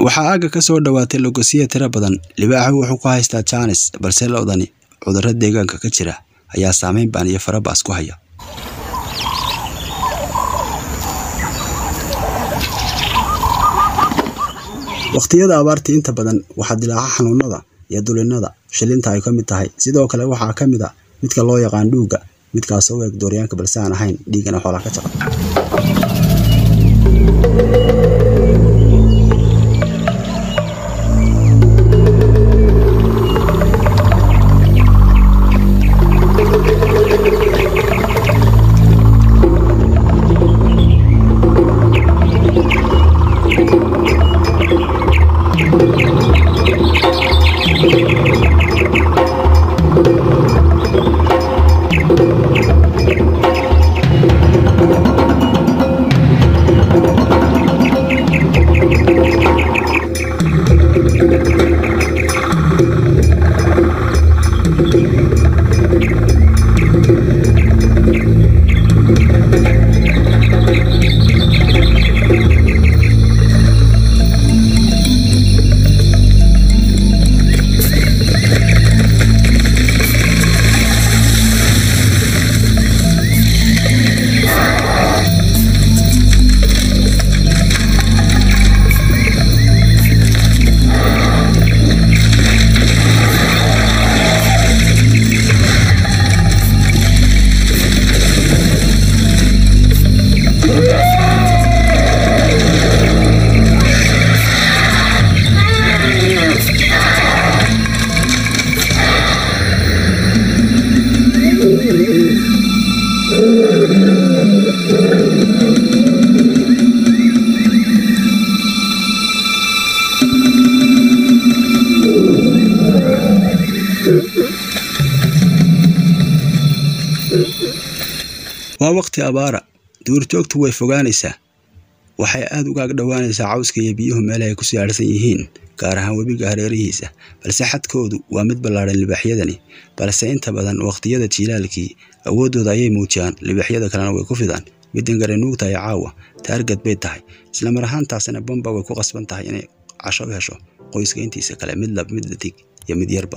waxaa aagga ka soo dhowaatay logosiya tiro badan libaaxu wuxuu ku haystaa jaanis balse lo-dani cudurro deegaanka ka jira ayaa saameyn baan iyo farabaas ku haya wakhtiyada abaarta inta badan waxaa dilaaca xanuunada iyo dulinada shilinta ay ka mid tahay sidoo kale waxaa ka mid a midka loo yaqaan dhuugga midkaasoo u eg dooryaanka balse aan ahayn dhiigana xoolaa ka jaqa waa waqti abaara duurjoogtu way fogaanaysaa waxay aad ugaag dhowaanaysaa cawska iyo biyuhu meelaha ay ku siyaadhsan yihiin gaar ahaan webiga hareerihiisa balse xadkoodu waa mid ballaadhan libaaxyadani balse inta badan wakhtiyada jiilaalkii awooddooda ayay muujiyaan libaaxyada kalena way ku fidaan middan gare nuugtahay caawa taargad bay tahay islamar ahaantaasina bamba way ku qasban tahay inay casho u hesho qoyska intiisa kale mid lab mid dadig iyo mid yarba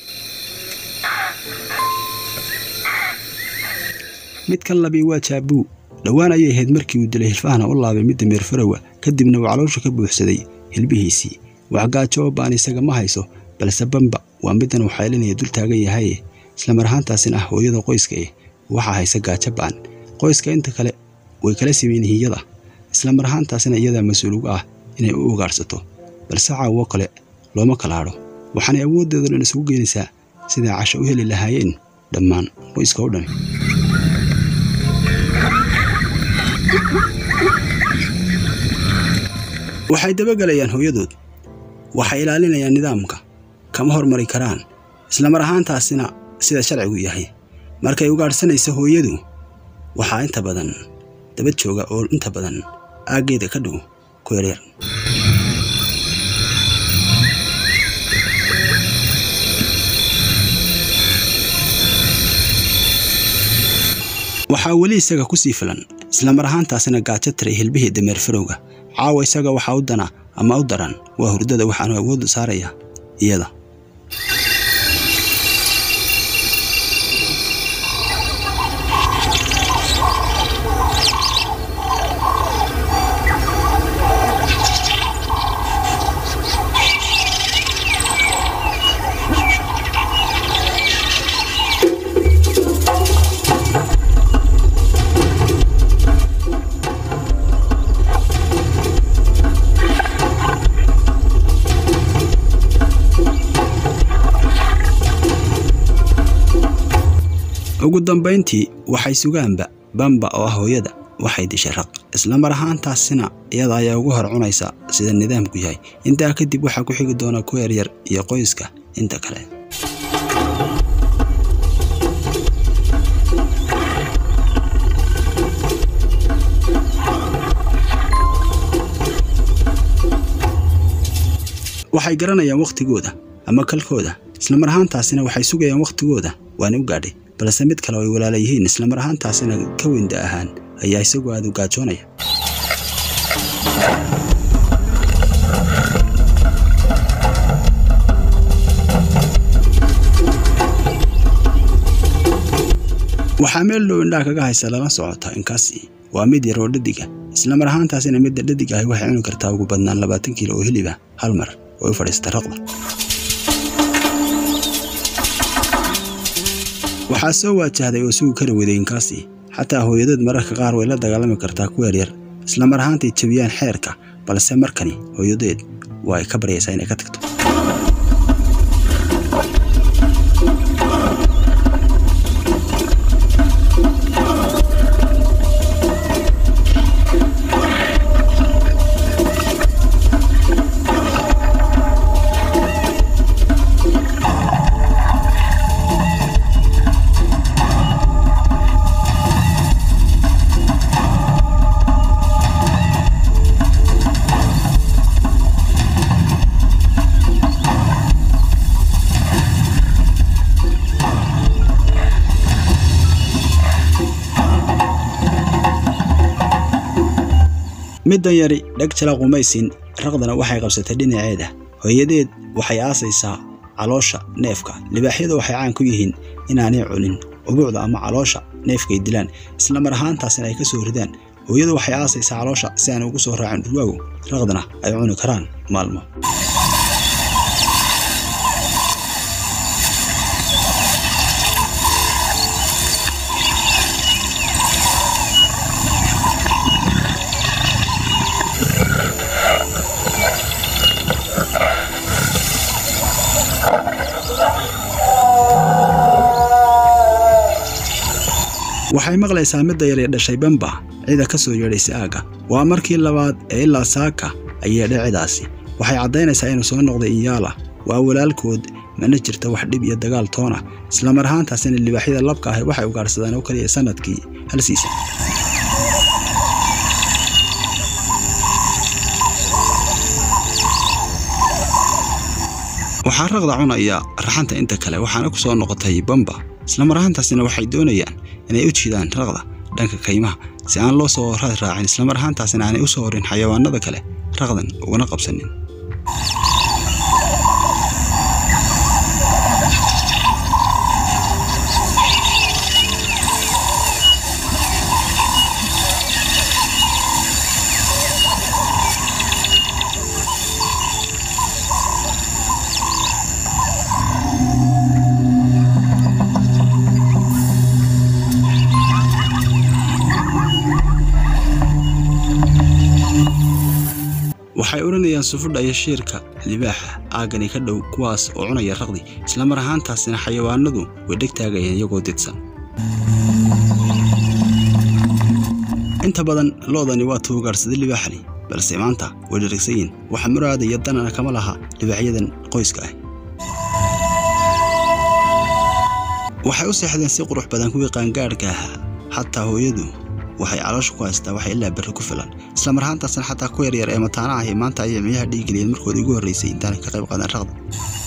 midkan labii waa jaabuu dhowaan ayay ahayd markii uu dilay hilfahana u laabay midda meerfarowa kadibna uu caloosha ka buuxsaday hilbihiisii waxgaajo oo baan isaga ma hayso balse bamba waa middan uu xaylinaya dul taagan yahaye islamar ahaantaasina ah hooyada qoyska eh waxaa haysa gaajo ba'an qoyska inta kale way kala simeyn hiyada islamar ahaantaasina iyadaa mas-uul uga ah inay u ugaarhsato balse caawo kale looma kala hadho waxaanay awooddeeda dhan isugu geenaysaa siday casho u heli lahaayeen dhammaan qoyska o dhan waxay dabagelayaan hooyadood waxay ilaalinayaan nidaamka kama hormari karaan islamar ahaantaasina sida sharcigu yahay markay ugaadhsanaysa hooyadu waxaa inta badan daba jooga oo inta badan aaggeeda ka dhow ku yaryar waxaa weli isaga ku sii filan islamar ahaantaasina gaajo tiray hilbihii dameer farowga caawa isaga waxaa u dana ama u daran waa hurdada waxaanu awooddu saaraya iyada ugu dambayntii waxay sugaanba bamba oo ah hooyada waxay dishay raq islamar ahaantaasina iyada ayaa ugu hor cunaysa sida nidaamku yahay intaa kadib waxaa ku xigi doona ku yaryar iyo qoyska inta kale waxay garanayaan wakhtigooda ama kalkooda islamar ahaantaasina waxay sugayaan wakhtigooda waana u gaadhay balse mid kale oo ay walaala yihiin islamar ahaantaasina ka weynda ahaan ayaa isagu aad u gaajoonaya waxaa meel dhow indhaha kaga haysa lala socota inkaasi waa mid yar oo dhadiga islamar ahaantaasina midda dhadig ahi waxay cuni kartaa ugu badnaan labaatan kiilo oo hilib ah hal mar oo u fadhiista raqda waxaa soo waajahday oo sugu kara waday inkaasi xataa hooyadeed mararka qaar way la dagaalami kartaa ku yaryar islamar ahaantay jebiyaan xeerka balse markani hooyadeed waa ay ka baryaysaa inay ka tagto middan yari dheg jala qumaysin raqdana waxay qabsatay dhinaceeda hooyadeed waxay aasaysaa caloosha neefka libaaxyada waxay caan ku yihiin inaanay cunin ubuucda ama caloosha neefkay dilaan isla mar ahaantaasina ay ka soo ridaan hooyadu waxay aasaysaa caloosha si aan ugu soo raacin dhurwaagu raqdana ay cuni karaan maalmo waxay maqlaysaa midda yar ee dhashay bamba cida ka soo yeedhaysay aagga waa markii labaad ee ilaa saaka ay yeedhay cidaasi waxay caddaynaysaa inuu soo noqday inyaala waa walaalkood mana jirta wax dhib iyo dagaal toona islamar ahaantaasina libaaxyada labka ahi waxay ugaarsadaan oo keliya sannadkii hal siisan waxaa raqda cunaya raxanta inta kale waxaana ku soo noqotay bamba islamar ahaantaasina waxay doonayaan inay u jiidaan raqda dhanka kaymaha si aan loo soo raad raacin islamar ahaantaasina aanay u soo horin xayawaanada kale raqdan ugana qabsanin waxay odhanayaan sufudha iyo shiirka libaaxa aaggani ka dhow kuwaas oo cunaya raqdi islamar ahaantaasina xayawaanadu way dheg taagayeen iyagoo didsan inta badan lo'dani waa tuugaarsaday libaaxani balse maanta way dharagsayiin waxa muraada iyo danana kama laha libaaxyadan qoyska ah waxay u seexdeen si qurux badan kuwii qaangaadhka ahaa xataa hooyadu waxay caloosha ku haystaa waxay ilaa berri ku filan islamar ahaantaasna xataa ku yaryar ee mataana ahi maanta ayay miyaha dhiigeliyeen markoodii ugu horraysay intaanay ka qayb qaadan raqda